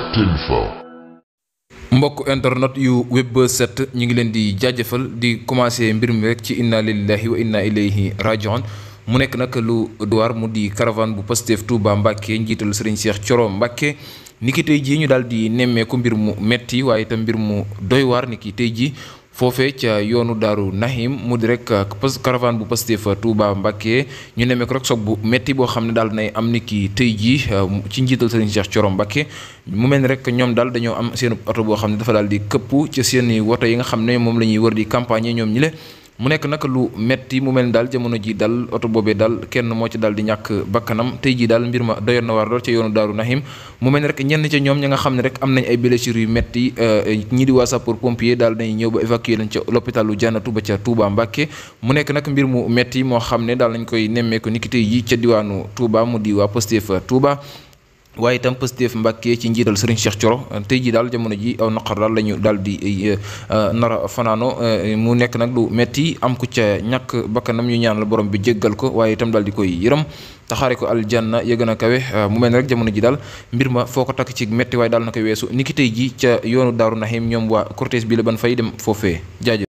Tinfa. mbokk internet yu web set ñu ngi leen di jaajëfal di commencé mbir mi rek ci inna lillahi wa inna ilayhi rajiun mu nekk nag lu duwaar mu di caravane bu Pastef Touba Mbacke njiital Serigne Cheikh Thioro Mbacke ni ki tey jii ñu daal di nemmeeku mbir mu metti waaye itam mbir mu doy waar ni ki tey jii foofee ca yoonu daaru Nahim mu di rek caravane bu Pastef Touba Mbacke ñu nemmeeku rek soog bu metti boo xam ne daal nay am ni ki tey jii ci njiital Serigne Cheikh Thioro Mbacke mu mel ni rek ñoom daal dañoo am seen oto boo xam ne dafa daal di këpp ci seen i woto yi nga xam ne moom la ñuy wër di campagne ñoom ñi le mu nekk nag lu metti mu mel ni daal jamono ji daal oto boobee daal kenn moo ci daal di ñàkk bakkanam tey jii daal mbir ma doyoon na waar lool ca yoonu daaru Nahim mu mel ni rek ñenn ca ñoom ña nga xam ne rek am nañ ay blessures yu metti ñi di waa sapeur pompier daal dañuy ñëw ba évacuer lañ ca l'hôpitalu Jannatu ba ca Touba Mbacke mu nekk nag mbir mu metti moo xam ne daal nañ koy nemmeeku niki tey jii ca diwaanu Touba mu di waa Pastef Touba waaye itam Pastef Mbàkke ci njiital Serigne Cheikh Thioro tey jii daal jamono ji aw naqar daal la ñu daal di nara fanaano mu nekk nag lu metti am ku ca ñàkk bakkanam ñu ñaanal borom bi jéggal ko waaye itam daal di koy yërëm taxaare ko aljanna ya gën a kawe mu mel ne rek jamono ji daal mbir ma foo ko takk ci metti waaye daal na koy weesu niki tey ji ca yoonu Daaru Nahim ñoom waa cortège bi la ban fay dem foofee jaajëf